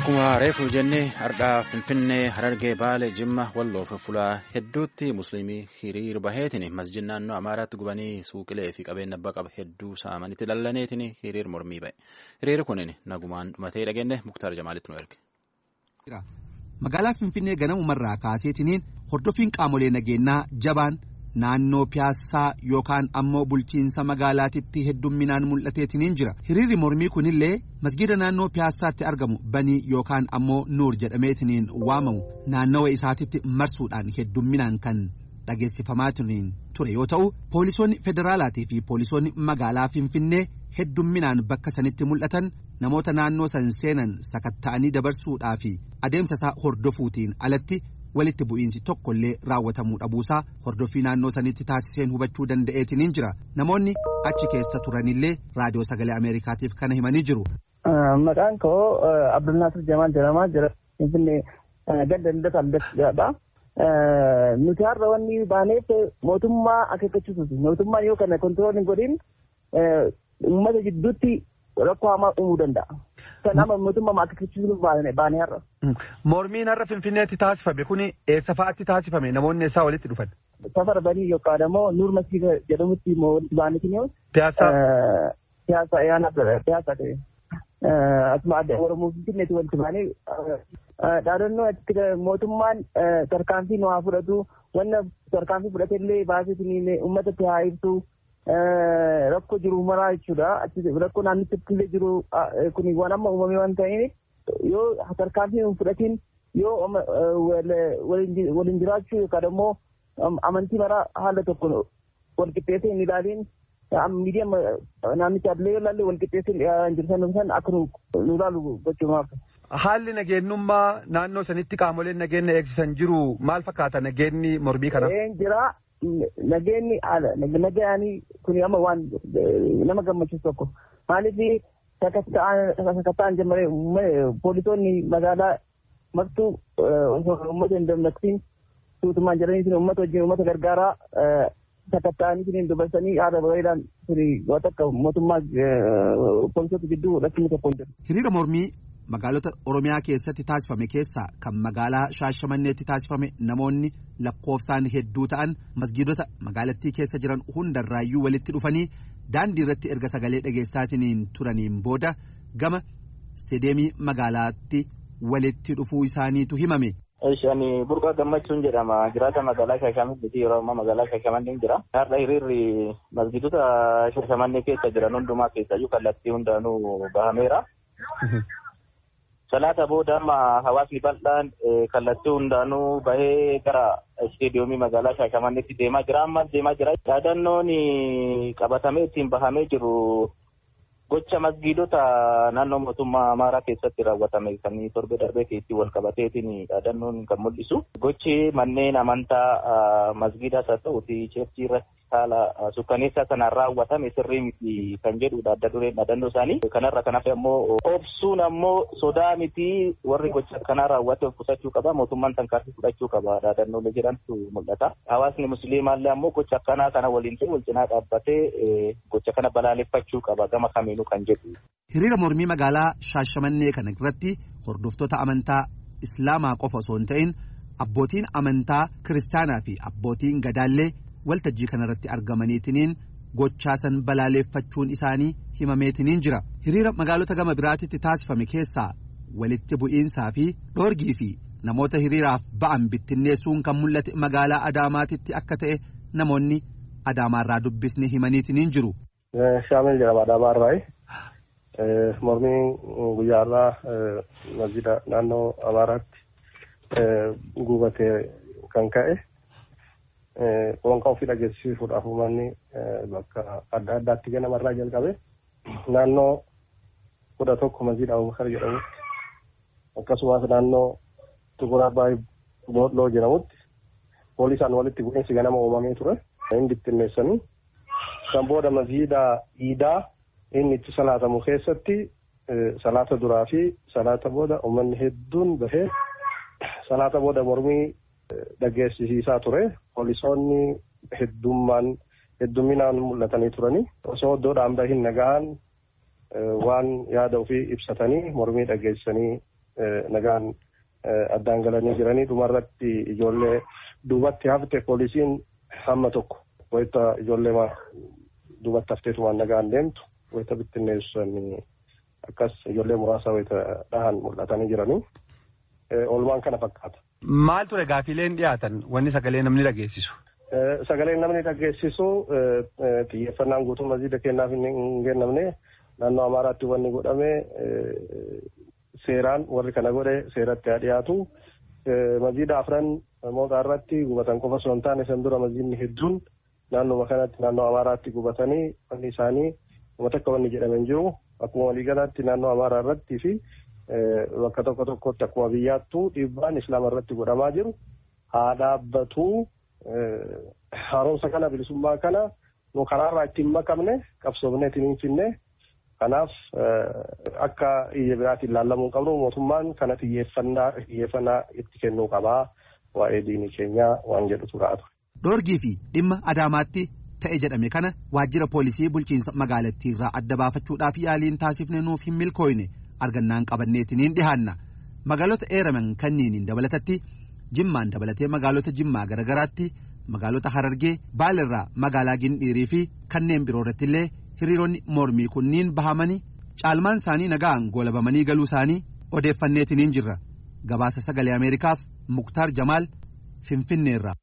Akkuma reefu jennee hardhaa Finfinnee Harargee Baale Jimma Walloo fi Fulaa hedduutti musliimii hiriir baheetiin masjid naannoo Amaaraatti gubanii suuqilee fi qabeenya abbaa qaba hedduu saamanitti lallaneetiin hiriir mormii ba'e. Hiriirri kun nagumaan dhumatee dhageenye Muktaar Jamaalitti nu erge. Magaalaa Finfinnee ganamumarraa kaaseetiniin hordoffiin qaamolee nageenyaa jabaan naannoo piyaassaa yookaan ammoo bulchiinsa magaalaatitti heddumminaan mul'ateetiniin jira hiriirri mormii kunillee masgida naannoo piyaassaatti argamu banii yookaan ammoo nuur jedhameetiniin waamamu naannawa isaatitti marsuudhaan heddumminaan kan dhageessifamaatiniin ture yoo ta'u poolisoonni federaalaatii fi poolisoonni magaalaa finfinnee heddumminaan bakka sanitti mul'atan namoota naannoo san seenan sakatta'anii dabarsuudhaa fi adeemsa isaa hordofuutiin alatti. walitti bu'iinsi tokkollee raawwatamuu dhabuusaa hordoffii naannoo sanitti taasiseen hubachuu danda'eetiniin jira namoonni achi keessa turanillee raadiyoo sagalee ameerikaatiif kana himanii jiru. Maqaan koo Abdulnaasir Jamaal jedhamaa jira. Finfinnee ganda Lidata Aldadha. Nuti har'a wanni baaneef mootummaa akeekkachiisuuti. Mootummaan yoo kana kontirool hin godhin uummata jidduutti rakkoo hamaa uumuu danda'a. Kanaaf mootummaa akeekkachiisuuf baanee har'a. Mormiin har'a Finfinneetti taasifame kuni eessa fa'aatti taasifame namoonni eessaa walitti dhufan? Safar banii yookaan immoo Nuur Masjiida jedhamutti walitti baanetiin Piyaasaa? Piyaasaa yaana piyaasaa ta'e. Asuma adda Oromoo Finfinneetti walitti baanee dhaadannoo achitti mootummaan tarkaanfii nu haa fudhatu wanna tarkaanfii fudhatellee baaseetiin uummatatti haa ibsu. rakkoo jiru maraa jechuudha. Rakkoo naannichatti illee jiru kun waan amma uumamee waan ta'eef yoo tarkaanfii hin fudhatiin yoo waliin jiraachuu yookaan immoo amantii maraa haala tokko wal qixxeessee hin ilaaliin miidiyaa naannichaa illee yoo ilaalle wal qixxeessee hin jirtan san akka nu ilaalu gochuumaaf. Haalli nageenyummaa naannoo sanitti qaamoleen nageenya eegsisan jiru maal fakkaata nageenyi mormii kana? Jira. nageenyi haala nagayaanii kun amma waan nama gammachiisu tokko maaliif sakattaan jammaree poolisoonni magaalaa martuu uummata hin dammaqsiin tuutumaan jiraniitiin uummata wajjin uummata gargaaraa sakattaa'anii dubarsanii haala bareedaan waan akka mootummaa poolisoota gidduu rakkinni tokko hin jiru. Hiriira mormii magaalota Oromiyaa keessatti taasifame keessaa kan magaalaa Shaashamanneetti taasifame namoonni lakkoofsaan hedduu ta'an masgiidota magaalattii keessa jiran hundarraayyuu walitti dhufanii daandii irratti erga sagalee dhageessaatiin turaniin booda gama isteedeemii magaalaatti walitti dhufuu isaaniitu himame. Ani burqaa gammachuun jedhama. Jiraata magaalaa Shaashamannee yeroo ammaa magaalaa Shaashamannee jira. Har'a hiriirri masgiidota Shaashamannee keessa jiran hundumaa keessayyuu kallattii hundaanuu bahameera. Salaata booda amma hawaasni bal'aan kallattii hundaanuu bahee gara isteediyoomii magaalaa Shaashamanneetti deemaa jira. Ammas deemaa jira. Yaadannoon qabatamee ittiin bahamee jiru gocha masgiidota naannoo mootummaa Amaaraa keessatti raawwatame kan torbe darbee keessatti wal qabateetiin yaadannoon kan mul'isu. Gochi manneen amantaa masgiidaas haa ta'uuti cheerchii irratti haala sukkaneessaa kanaan raawwatame sirrii miti kan jedhudha adda dureen dhaadannoo isaanii. Kanarra kan hafe ammoo obsuun ammoo sodaa miti warri gocha kanaa raawwate of qusachuu qaba mootummaan tarkaanfii fudhachuu qaba dhaadannoolee jedhantu mul'ata. Hawaasni musliimaallee ammoo gocha akkanaa kana waliin ta'e wal cinaa dhaabbatee gocha kana balaaleffachuu qaba gama kamiinuu kan jedhu. Hiriira mormii magaalaa Shaashamannee kana irratti hordoftoota amantaa Islaamaa qofa osoo hin ta'in abbootiin amantaa kiristaanaa fi abbootiin gadaallee waltajjii kanarratti argamaniitiniin gochaasan balaaleffachuun isaanii himameetiniin jira hiriira magaalota gama biraatitti taasifame keessaa walitti bu'iinsaa fi dhoorgii fi namoota hiriiraaf ba'an bittinneessuun kan mul'ate magaalaa adaamaatitti akka ta'e namoonni adaamaarraa dubbisne himaniitiniin jiru. Shaamil jedhama adaamaarraayi. Mormiin guyyaarraa masjida naannoo Amaaraatti gubatee kan ka'e. Qoonqaa ofii dhageessisuudhaaf uummanni bakka adda addaatti ganamarraa jalqabe naannoo kudha tokko masjida Abubakar jedhamutti akkasumas naannoo Tukur Abbaay Boodloo jedhamutti poolisaan walitti bu'iinsi ganama uumamee ture. Inni bittinneessanii kan booda masjida Iidaa inni itti salaatamu keessatti salaata duraa fi salaata booda uummanni hedduun bahee salaata booda mormii dhageessisiisaa ture. Poolisoonni heddummaan heddumminaan mul'atanii turanii osoo iddoodhaan bahin nagaan waan yaada ofii ibsatanii mormii dhageessanii nagaan addaan galanii jiranii dhumarratti ijoollee duubatti hafte poolisiin hamma tokko wayita ijoollee duubatti hafteetu waan nagaan deemtu wayita bittinneessanii akkas ijoollee muraasa wayita dhahan mul'atanii jiranii oolmaan kana fakkaata. Maal ture gaafiileen dhiyaatan wanni sagalee namni dhageessisu? Sagaleen namni dhageessisu xiyyeeffannaan guutuu masjiida kennaaf hin kennamne naannoo Amaaraatti wanni godhame seeraan warri kana godhe seeratti haa dhiyaatu. Masjiida afran mootaa irratti gubatan qofa osoo hin taane san dura masjiidni hedduun naannoo kanatti naannoo Amaaraatti gubatanii wanni isaanii uummata akka wanni jedhame hin jiru. Akkuma waliigalaatti naannoo Amaaraa irratti fi bakka tokko tokkotti akkuma biyyaattuu dhiibbaan islaama irratti godhamaa jiru haa dhaabbatu haaromsa kana bilisummaa kana nu karaarraa ittiin makamne qabsoofnee ittiin hin finne kanaaf akka iyya biraatiin ilaallamuu qabnu mootummaan kana xiyyeeffannaa itti kennuu qabaa waa'ee diinii keenyaa waan jedhutu raa'atu. Dhoorgii fi dhimma Adaamaatti ta'e jedhame kana waajjira poolisii bulchiinsa magaalattii irraa adda baafachuudhaaf yaaliin taasifne nuuf hin milkooyne. argannaan qabanneetiniin dhihaanna magaalota eeraman kanniiniin dabalatatti jimmaan dabalatee magaalota jimmaa garagaraatti magaalota harargee baalirraa magaalaa gindhiirii fi kanneen biroo irratti illee hiriironni mormii kunniin bahamanii caalmaan isaanii nagaan goolabamanii galuu isaanii odeeffanneetiniin jirra gabaasa sagalee ameerikaaf muktaar jamaal finfinneerra.